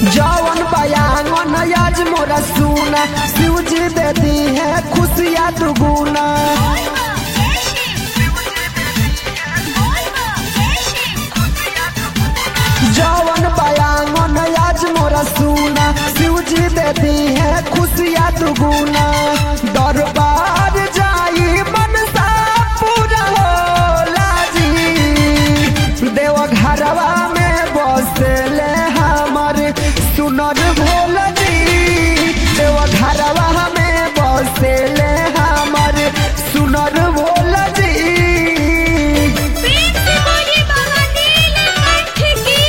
जवन बयान आज मोरा सुना शिव जी दे दी है खुशियाँ दुगुना जवन बयान आज मोरा सुना शिव जी दे दी है खुशियाँ दुगुना दरबार जाई मनसा पूरा होला जी देव घरवा में बसले हमर सुनर भोल जी देव घरवा में बसले हमर सुनर भोल जी प्रेम से बोली बाबा नीलकंठ की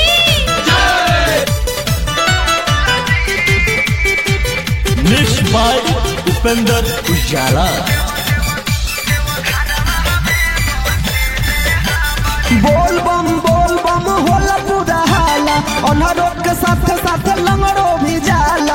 मिक्स बाय उपेंद्र उजाला बोल बम बोल बम होला पूरा हाला अनहरो के साथ साथ लंगड़ो भी जाला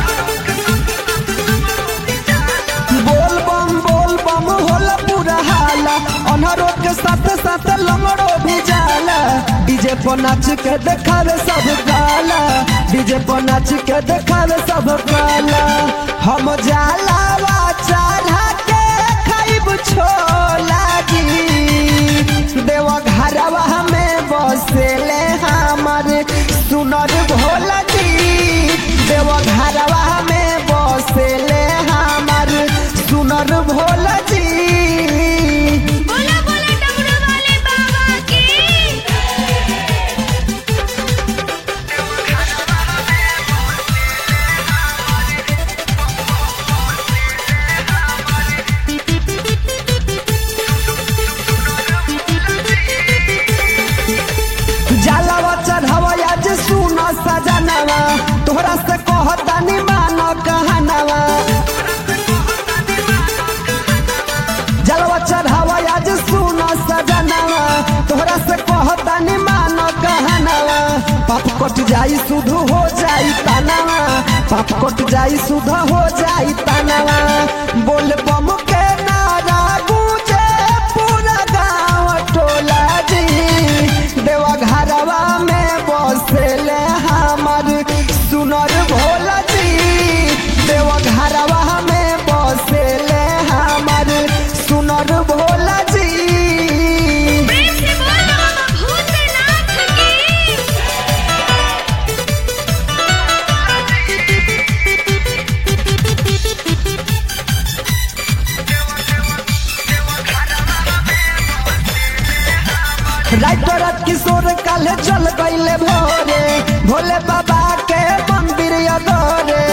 बोल बम बोल बम होला पूरा हाला अनहरो के साथ साथ लंगड़ो भी जाला डीजे पर नाच के देखावे सब काला डीजे पर नाच के देखावे सब काला हम जाला वा चढ़ा के खाइब छोला जी देवा घरवा में बसेले हमर सुनर भोला जी देवा घरवा में बसेले हमर सुनर भोला जी बोला बोला डमरू वाले बाबा की जलवा चढ़ावा आज सुन सजनवा तोहरा से कहतानी मानो कहनवा जलवा चढ़ावा आज सुन सजनवा तोहरा से कहतानी मानो कहनवा पाप कट जाई शुद्ध हो जाई तनवा पाप कट जाई शुद्ध हो जाई तनवा बोल बम के नारा गूंजे पूरा गाँव टोला जी देवा घरवा में बसेले हमर सुनर भोला जी देवा घरवा में बसेले हमर सुनर भोला जी प्रेम से बोला बाबा भूतनाथ की राइतो रात किशोर काले चल गईले भोरे भोले बाबा के मंदिर अगोरे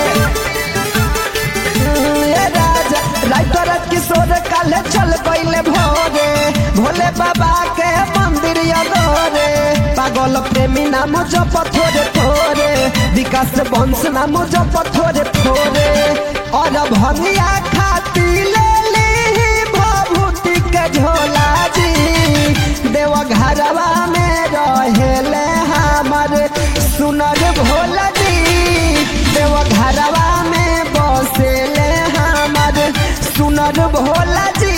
ए राजा राइतो रात किशोर काले चल गईले भोरे भोले बाबा के मंदिर अगोरे पागल प्रेमी नाम जप थोड़े थोड़े विकास वंश नाम जप थोड़े थोड़े और भंगिया खाती ले ली भभूति के झोला जी देवा घरवा में रहेले हमर सुनर भोला जी देवा घरवा में बसेले हमर सुनर भोला जी